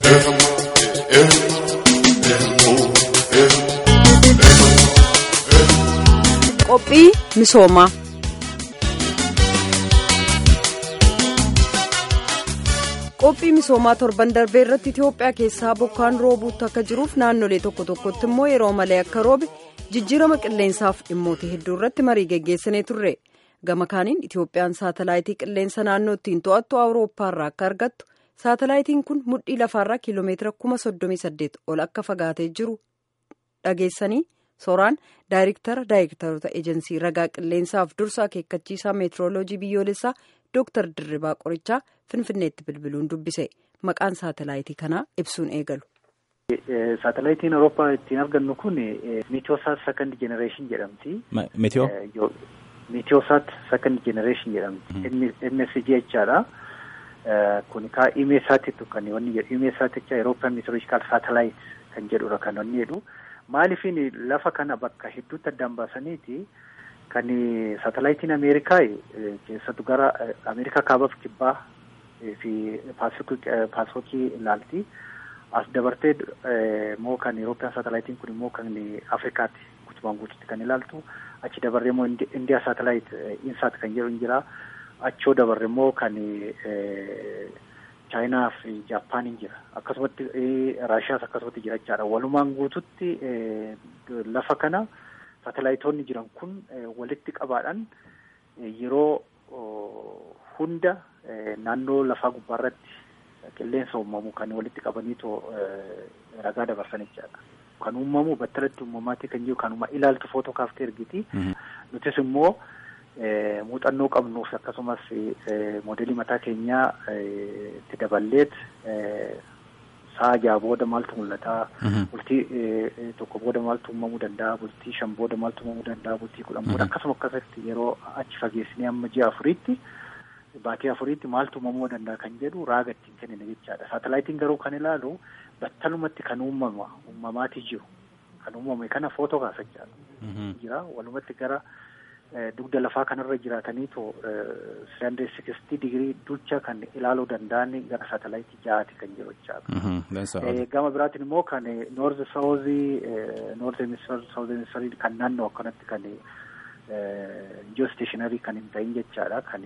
Qophii misoomaa. Qophii misoomaa torban darbee irratti Itoophiyaa keessaa bokkaan roobuutti akka jiruuf naannolee tokko tokkotti immoo yeroo malee akka roobe jijjiirama qilleensaaf dhimmoota hedduu irratti marii geggeessinee turre. Gama kaaniin Itoophiyaan saatalaayitii qilleensa naannoo ittiin to'attu Awurooppaarraa akka argattu saatalaayitiin kun mudhii lafaarraa kiiloomeetira kuma soddomii saddeet ol akka fagaatee jiru dhageessanii sooraan daayirektara daayirektaroota eejensii ragaa qilleensaaf dursa akeekkachiisaa meetirooloojii biyyoolessaa Dooktar Dirribaa Qorichaa Finfinneetti bilbiluun dubbise maqaan saatalaayitii kanaa ibsuun eegalu. Saatalaayitiin Awurooppaa ittiin argannu kun Meetiyoosaat Second Generation jedhamti. Meetiyoo? Meetiyoosaat Second Generation jedhamti. MSG jechaadha. Kun kaa imeesaatiitu kan wanni jedhu imeesaat jecha Eurooppaan Meteorological Satellite kan jedhudha kan wanni jedhu. Maaliifin lafa kana bakka hedduutti addaan baasaniiti kan saatalaayitiin Ameerikaa keessattuu gara Ameerikaa kaabaaf kibbaa fi paasifikii ilaalti. As dabartee immoo kan Eurooppiyaan saatalaayitiin kun immoo kan Afrikaatti guutumaan guututti kan ilaaltu. Achi dabarree immoo Indiyaa saatalaayit insaat kan jedhu hin jira. Achoo dabarre immoo kan Chaayinaa fi Jaappaan hin jira. Akkasumatti Raashiyaas akkasumatti jira jechaadha. Walumaan guututti lafa kana saatalaayitoonni jiran kun walitti qabaadhaan yeroo hunda naannoo lafaa gubbaarratti qilleensa uumamu kan walitti qabaniitoo ragaa dabarsan jechaadha. Kan uumamu battalatti uumamaatti kan jiru kanuma ilaaltu footoo kaaftee ergiti. Nutis immoo muuxannoo qabnuuf akkasumas moodelii mataa keenyaa itti daballeet sa'a jaha booda maaltu mul'ata. Bultii tokko booda maaltu uumamuu danda'a. Bultii shan booda maaltu uumamuu danda'a. Bultii kudhan booda akkasuma akkasitti yeroo achi fageessinee amma ji'a afuriitti baatii afuriitti maaltu uumamuu danda'a kan jedhu raaga ittiin kennine jechaadha. Saatalaayitiin garuu kan ilaalu battalumatti kan uumama uumamaati jiru. Kan uumame kana footoo kaasachaadha. Jira walumatti gara dugda lafaa kanarra jiraataniitu sirandee sikistii digirii ducha kan ilaaluu danda'an gara saatalaayitii ja'aati kan jiru jechaadha. Gama biraatiin immoo kan noorzi saawuzii noorzi emisfeer saawuzii emisfeerii kan naannoo akkanatti kan jiyoosteshinarii kan hin ta'in jechaadha kan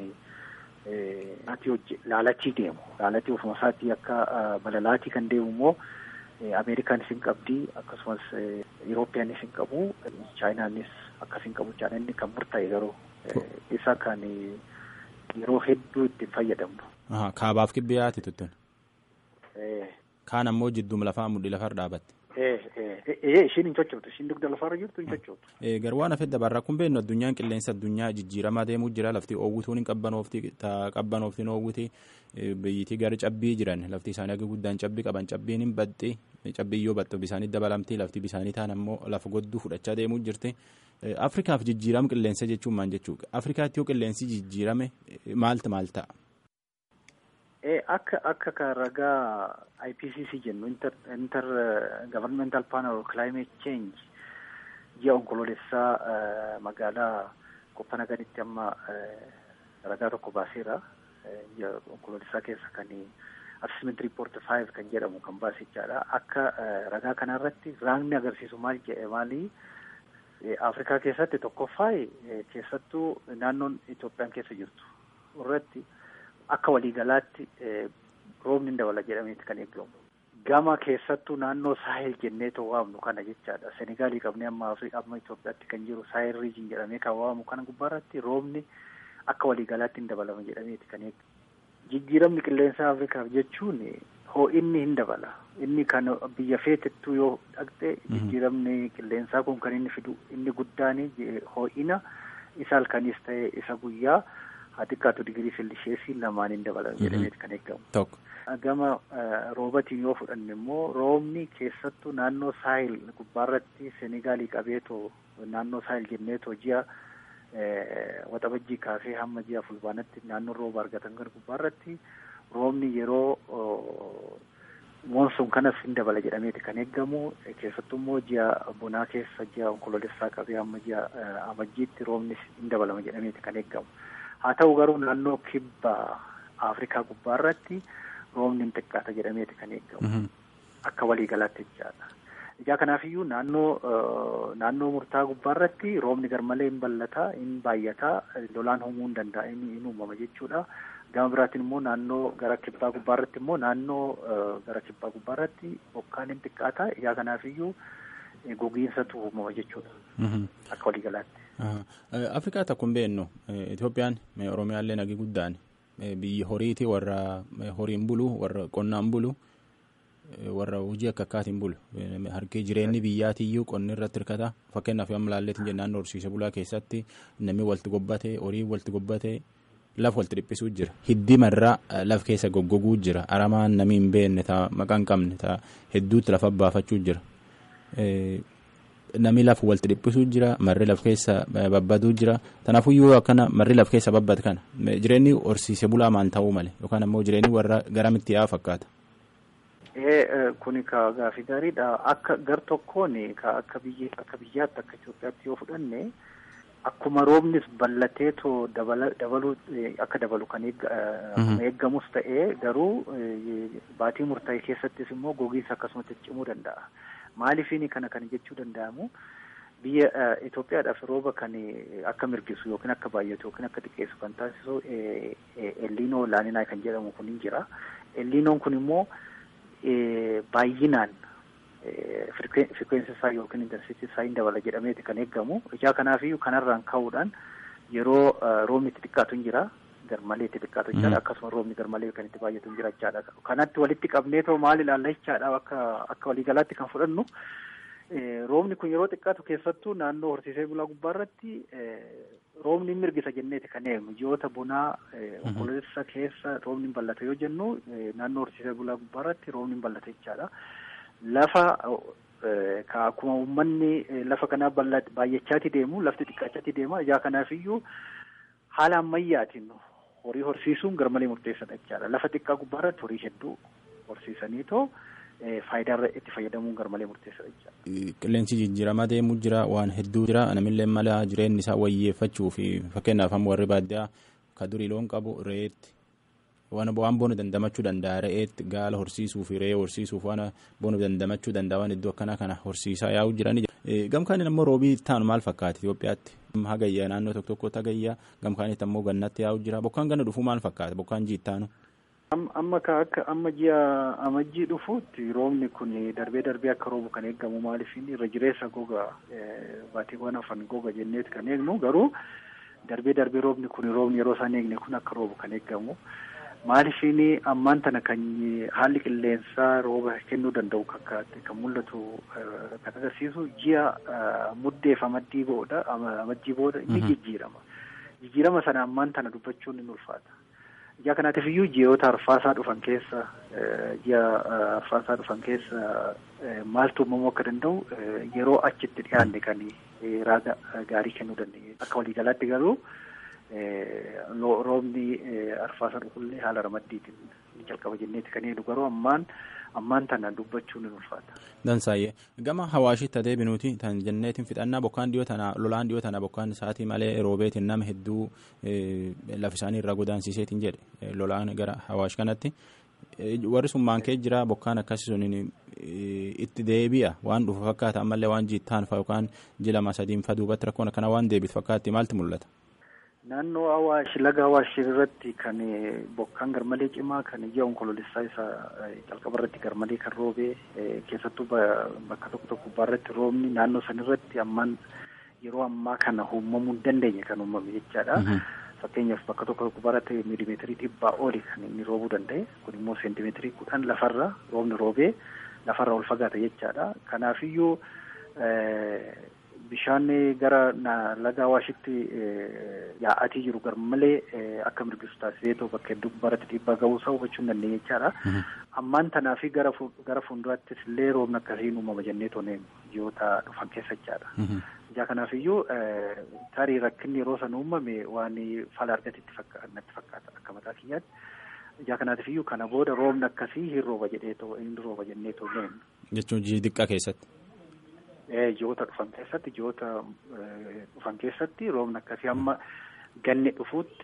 laalatii deemu laalatii ofuma isaatii akka balalaatii kan deemu immoo Ameerikaanis hin qabdi akkasumas Yurooppiyaanis hin qabu Chaayinaanis akkas hin qabu jechaadha inni kan murtaa'e garuu isa kan yeroo hedduu ittiin fayyadamnu. Kaabaaf kibbiyaati tuttun. Kaan ammoo jidduma lafaa mudhii lafarra dhaabatte. Ishiin hin sochooti. Ishiin dugda lafarra jirtu hin sochootu. Garuu waan hafe dabarraa kun beeknu addunyaan qilleensa addunyaa jijjiiramaa deemuu jira lafti oowwituun hin qabbanoofti qabbanooftiin oowwiti biyyitii gara cabbii jiran lafti isaanii akka guddaan cabbii qaban cabbiin hin baxxi cabbii yoo baxxu bisaanii dabalamti lafti bisaanii taan ammoo lafa godduu fudhachaa deemuu jirti. Afrikaaf jijjiirama qilleensa jechuun maal jechuudha? Afrikaatti yoo qilleensi jijjiirame maaltu maal ta'a? Akka akka kan ragaa IPCC jennu inter governmental panel on climate change ji'a onkoloolessaa magaalaa Koppanaganitti amma ragaa tokko baaseera. Ji'a onkoloolessaa keessa kan assessment report five kan jedhamu kan baasichaadha. Akka ragaa kanarratti raagni agarsiisu maal jedhe maali? Afrikaa keessatti tokkoffaa keessattuu naannoon Itoophiyaan keessa jirtu irratti akka waliigalaatti roobni hin dabala jedhameeti kan eegamu. Gama keessattuu naannoo saahil jennee too waamnu kana jechaadha. Senegaalii qabnee amma amma Itoophiyaatti kan jiru saahil riijin jedhamee kan waamu kana gubbaarratti roobni akka waliigalaatti hin dabalama jedhameeti kan eegamu. Jijjiiramni qilleensa Afrikaaf jechuun hoo'inni hin dabala. Inni kan biyya feetettuu yoo dhaqxe jijjiiramni qilleensaa kun kan inni fidu inni guddaan hoo'ina isa halkanis ta'e isa guyyaa haa xiqqaatu digirii seelisheesii lamaan hin dabalan jedhameeti kan eegamu. Tokko. Gama roobatiin yoo fudhanne immoo roobni keessattuu naannoo saahil gubbaarratti Senegaalii qabeetoo naannoo saahil jenneetoo ji'a waxabajjii kaasee hamma ji'a fulbaanatti naannoo rooba argatan kan gubbaarratti roobni yeroo moonsuun kanas hin dabala jedhameeti kan eegamu keessattuu immoo ji'a bonaa keessa ji'a onkoloolessaa qabee hamma ji'a amajjiitti roobni hin dabalama jedhameeti kan eegamu. Haa ta'u garuu naannoo kibba Afrikaa gubbaarratti roobni hin xiqqaata jedhameeti kan eegamu. Akka waliigalaatti jechaadha. Ijaa kanaafiyyuu naannoo naannoo murtaa gubbaarratti roobni garmalee hin ballataa, hin baay'ataa, lolaan uumuu hin danda'a, hin uumama jechuudha. Gama biraatiin immoo naannoo gara kibbaa gubbaarratti immoo naannoo gara kibbaa gubbaarratti bokkaan hin xiqqaata. Ijaa kanaafiyyuu gogiinsatu uumama jechuudha. Akka waliigalaatti. Afrikaa takkum beennu Itoophiyaan Oromiyaallee nagi guddaan biyya horiiti warra horiin bulu warra qonnaan bulu warra hojii akka akkaatiin bulu harki jireenyi biyyaatiyyuu qonni irratti hirkata fakkeenyaaf yoo ilaalleetiin jennaan naannoo horsiise bulaa keessatti namni walitti gobbate horii walitti gobbate laf walitti dhiphisuu jira hiddimarraa laf keessa goggoguu jira aramaan namni hin beekne taa maqaa hin qabne taa hedduutti lafa baafachuu jira. Namni lafa walitti dhiphisuu jira marri laf keessa babbaduu jira kanaafuyyuu akkana marri laf keessa babbad kana jireenyi horsiise bulaa maal ta'uu male yookaan ammoo jireenyi warra garamitti yaa fakkaata. Kuni ka gaafii gaariidha. Akka gar tokkoon akka biyya akka biyyaatti akka Itoophiyaatti yoo fudhanne akkuma roobnis ballateetoo dabaluu akka dabalu kan eeggamus ta'ee garuu baatii murtaa'e keessattis immoo gogiinsa akkasumatti cimuu danda'a. Maaliifini kana kan jechuu danda'amu biyya Itoophiyaadhaaf rooba kan akka mirgisu yookiin akka baay'atu yookiin akka xiqqeessu kan taasisu elliinoo laaninaa kan jedhamu kun hin jira. Elliinoon kun immoo baay'inaan firkweensi isaa yookiin intarsiitii isaa hin dabala jedhameeti kan eeggamu. Ijaa kanaafiyyuu kanarraan ka'uudhaan yeroo roobni itti xiqqaatu hin jira. garmalee itti xiqqaatu jechaadha akkasuma roobni garmalee kan itti baay'atu hin jira jechaadha kanatti walitti qabneetoo maal ilaalla jechaadha akka akka waliigalaatti kan fudhannu roobni kun yeroo xiqqaatu keessattuu naannoo horsiisee bulaa gubbaarratti roobni mirgisa jenneeti kan eegnu ji'oota bonaa onkololeessa keessa roobni hin ballata yoo jennu naannoo horsiisee bulaa gubbaarratti roobni hin ballata jechaadha lafa ka akkuma uummanni lafa kanaa baay'achaati deemu lafti xiqqaachaati deema ijaa kanaafiyyuu haala ammayyaatiin horii horsiisuun garmalee murteessaadha jechaadha. Lafa xiqqaa gubbaarratti horii hedduu horsiisaniitoo faayidaa itti fayyadamuun garmalee murteessaadha jechaadha. Qilleensi jijjiiramaa deemuu jira waan hedduu jira namillee mala jireenyi isaa wayyeeffachuu fi fakkeenyaaf amma warri baadiyyaa ka durii loon qabu re'eetti waan waan boonu dandamachuu danda'a re'eetti gaala horsiisuu fi re'ee horsiisuuf waan boonu dandamachuu danda'a waan iddoo akkanaa kana horsiisaa yaa'u jirani. Gamkaaniin ammoo roobii taanu maal fakkaata Itoophiyaatti? Hagayyaa naannoo tokko tokkotti hagayyaa gamkaanitti ammoo gannatti yaa'u jira. Bokkaan gana dhufuu maal fakkaata? Bokkaan jiittaanu? Amma ka akka amma ji'a amajjii dhufuutti roobni kun darbee darbee akka roobu kan eeggamu maaliifin irra jireessa goga baatiiwwan hafan goga jenneeti kan eegnu garuu darbee darbee roobni kun roobni yeroo isaan eegne kun akka roobu kan eeggamu. Maaliifin ammaan tana kan haalli qilleensaa rooba kennuu danda'u kakkaate kan mul'atu kan agarsiisu ji'a muddeef amaddii booda amajjii booda ni jijjiirama. Jijjiirama sana ammaan tana dubbachuun ni ulfaata. Ijaa kanaatiif iyyuu ji'oota arfaasaa dhufan keessa ji'a arfaasaa dhufan keessa maaltu uumamuu akka danda'u yeroo achitti dhiyaanne kan raaga gaarii kennuu dandeenye. Akka waliigalaatti garuu roobni arfaasa dhufullee haala ramaddiitiin ni jalqaba jenneeti kan eegu garuu ammaan ammaan tana dubbachuun ni ulfaata. Dansaayyee gama hawaashitti adeeminuuti tan jenneetiin fixannaa bokkaan dhiyoo tana lolaan dhiyoo tana bokkaan isaatii malee roobeetiin nama hedduu lafa isaanii irraa godaansiiseetiin jedhe lolaan gara hawaash kanatti warri sun maankee jira bokkaan akkasii sun itti deebi'a waan dhufu fakkaata ammallee waan jiittaan fa'a yookaan jilama sadiin fa duubatti rakkoon akkana waan deebitu fakkaatti maaltu mul'ata? Naannoo Awaash laga Awaash irratti kan bokkaan garmalee cimaa kan ji'a onkoloolessaa isaa jalqaba irratti garmalee kan roobee keessattuu bakka tokko tokko gubbaarratti roobni naannoo san irratti ammaan yeroo ammaa kana uumamuu hin dandeenye kan uumame jechaadha. Fakkeenyaaf bakka tokko tokko gubbaarratti miilimeetirii dhibbaa oli kan inni roobuu danda'e kun immoo seentimeetirii kudhan lafarra roobni roobee lafarra ol fagaata jechaadha. Kanaafiyyuu bishaan gara laga Awaashitti yaa'atii jiru garmalee akka mirgisu taasisee too bakka hedduu gubbaarratti dhiibbaa ga'uu isaa hubachuu hin dandeenye jechaadha. Ammaan tanaa fi gara gara fuulduraattis illee roobni akkasiin uumama jennee toonee ji'oota dhufan keessa jechaadha. Ijaa kanaaf tarii rakkinni yeroo san uumame waan fala argatetti natti fakkaata akka mataa kiyyaatti. Ijaa kanaatiif iyyuu kana booda roobni akkasii hin rooba jedhee too hin rooba jennee toonee. Jechuun ji'i xiqqaa keessatti. ji'oota dhufan keessatti ji'oota dhufan keessatti roobni akkasii amma ganni dhufuutti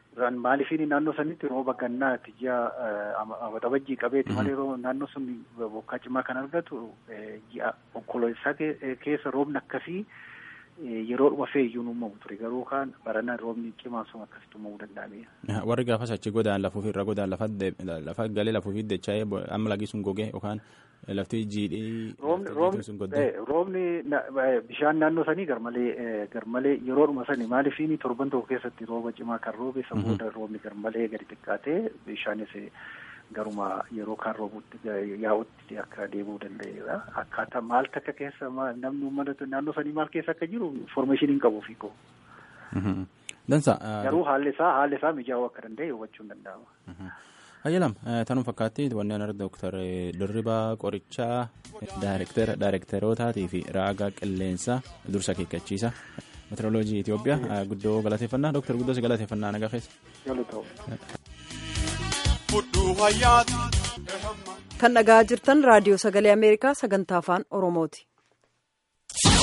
Maaliifin naannoo sanitti rooba gannaati ji'a waxabajjii qabeeti malee naannoo sun bokkaa cimaa kan argatu ji'a onkoloolessaa keessa roobni akkasii yeroodhuma feeyyuun uumamu ture garuu kaan barana roobni cimaan sun akkasitti uumamuu danda'ameera. Warri gaafas achi godaan lafuuf irra godaan lafa galee lafuuf dacha'ee amma lagi sun gogee yookaan lafti jiidhee. Roobni bishaan naannoo sanii garmalee garmalee yeroodhuma sanii maaliifin torban tokko keessatti rooba cimaa kan roobe san booda roobni garmalee gadi xiqqaatee bishaanis garuma yeroo kaan roobutti yaa'utti akka deebi'uu danda'eera. Akkaataa maal takka keessa namni uummata naannoo sanii maal keessa akka jiru information hin qabu fiikoo. Dansa. Garuu haalli isaa haalli isaa mijaa'uu akka danda'e hubachuun danda'ama. Ayyalam tanuu fakkaatti wanni ana dooktar Dirribaa Qorichaa daayirekteerotaatii fi raagaa qilleensaa dursa keekkachiisa meteoroloojii Itoophiyaa guddoo galateeffannaa dooktar guddoo si galateeffannaa nagaa keessa. kan dhagaa jirtan raadiyoo sagalee ameerikaa sagantaa afaan oromooti.